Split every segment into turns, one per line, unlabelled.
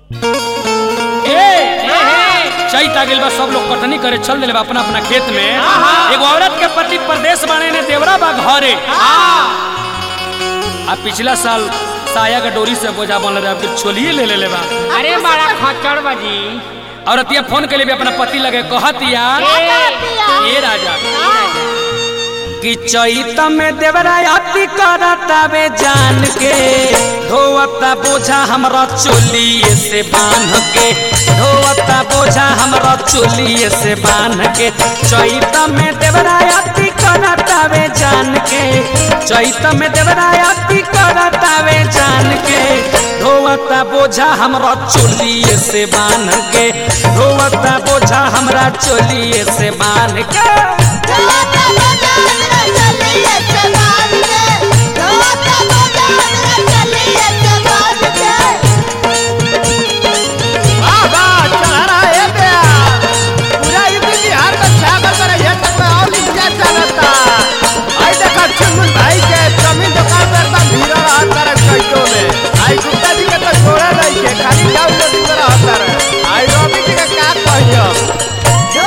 चैत आ गइल बा सब लोग कटनी करे चल दिले बा अपना अपना खेत में एगो औरत के पति परदेश बाने ने देवरा बा घरे आ पिछला साल साया के डोरी से बोझा बनल रहे फिर छोलिए ले ले बा
अरे बड़ा खचड़ बाजी
औरतिया फोन के लिए भी अपना पति लगे कहत यार ए राजा कि चैत में देवरायती करतावे जान के धोवता बोझा हमरा चोलिए से बांध के धोवता बोझा हमरा चोलिए से बांध के चैत में देवरायती करतावे जान के चैत में देवरायती करतावे जान के धोवता बोझा हमरा चोलिए से बांध के धोवता बोझा हमरा चोलिए से बांध के
वाह वाह चला रहा है प्यार पूरा यूपी बिहार में छागल पर ये तक में और लिखा चलता आई देखा चुनमुन भाई के जमीन दुकान पर एकदम भीड़ रहा तारे चैतो में आई गुप्ता जी के तो छोड़ा नहीं के खाली डाउनलोडिंग में रहा तारे आई रवि जी के का कहियो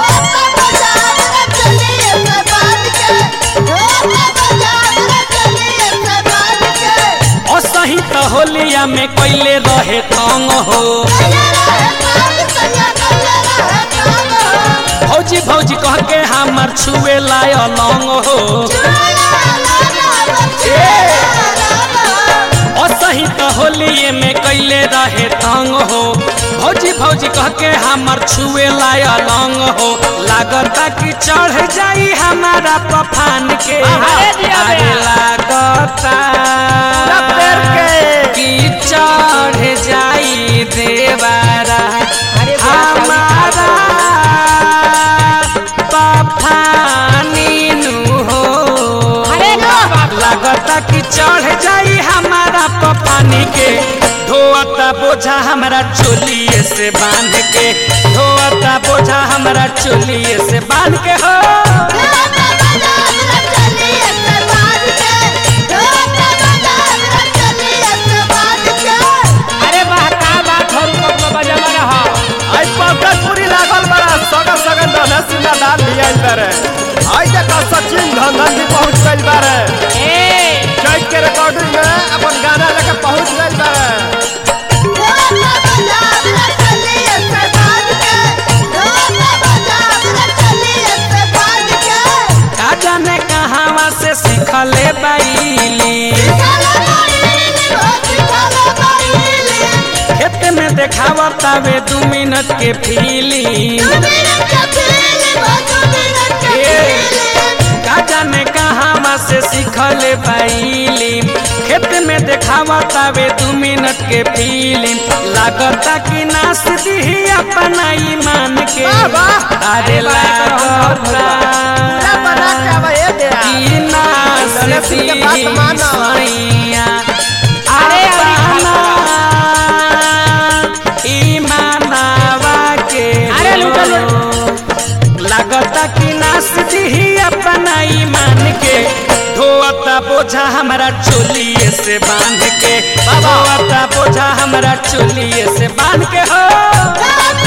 असही त होलिया में कैले रहे तंग हो भौजी भौजी कह के हमर छुए लाय लंग हो असही त होलिए में कैले रहे तंग हो भौजी भौजी कह के हमर छुए लाय लंग हो लागता कि चढ़ जाई हमारा पफान के
अरे दिया बे।
अरे लागता
पूरा पैर के
कि चढ़ जाई देवारा
अरे
हमारा पफानी नु हो
अरे बाप
लागता कि चढ़ जाई हमारा पफानी के धोता बोझा हमरा चोलिए से बांध के धोता बोझा हमरा चोलिए से बांध के हो
अरे वाह का बात हो रुको बजा रहा
आई पंकज पूरी लागल बड़ा सगा सगा दाना सीना दान लिया तारे आई देखा सचिन धंधन भी पहुंच गइल बारे
ए
चैत के रिकॉर्डिंग में अपन गाना लेके पहुंच गइल बारे
का जाने कहावा से सीखले बैली खेत में देखावता वे दू मिनट के फिल्म का जाने कहावा से सीखले बैली खेत में देखावता वे दू मिनट के फिल्म लागता कि नाच दी अपना ईमान के
वाह, वाह।
अरे लागता
क्या बना के आवा ये दे
कि नाच
गणेश के बात
दी
मानो।
सैया
अरे अभी
अपना ईमानवा के
अरे लूटा लूट।
लागता कि नाच दी अपना ईमान के धोता बोझा हमरा चोलिए से बांध के धोता बोझा हमरा चोलिए से बांध के हो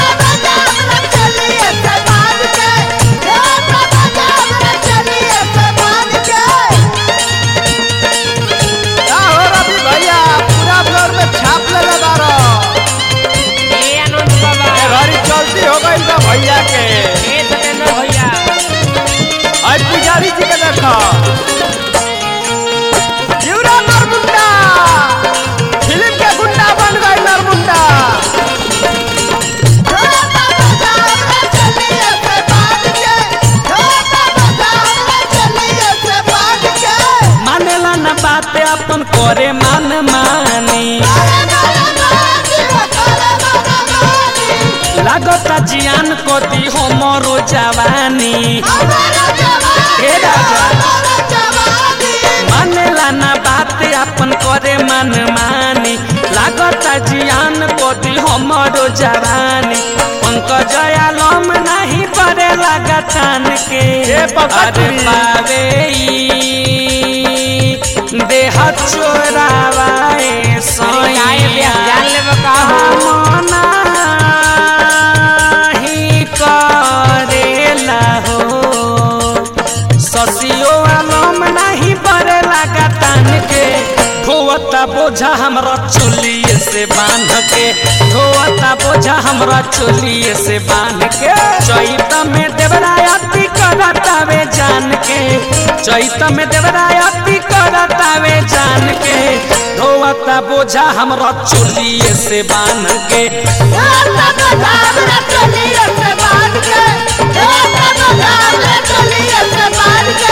का हो रवि भैया पूरा फ्लोर में छाप ले लगा रहा
ए आनंद बाबा
ये घड़ी चलती हो गई बा भैया के
ए सतेंद्र भैया
आज पुजारी जी के देखो यूरा नरमुंडा फिल्म के गुंडा बन गई नरमुंडा
मानेला न बात अपन करे मान मानी लागता जियान कोती हमरो जवानी हे राजा मानेला न बात अपन करे मन मानी लागता जियान कोती हमरो जवानी पंकज आलम नहीं पड़े लगा तान के
ए पंकज
अरे
जी।
पावे ई देह चोरावाए
अरे गाय
सैया
जान लेबो का हो
मना बोझा हमरा चोलिए से बांध के ढोता बोझा हमरा चोलिए से बांध के चैत में देवरायती करतावे जान के चैत में देवरायती करतावे जान के ढोता बोझा हमरा चोलिए से बांध के
चलिए से बांध के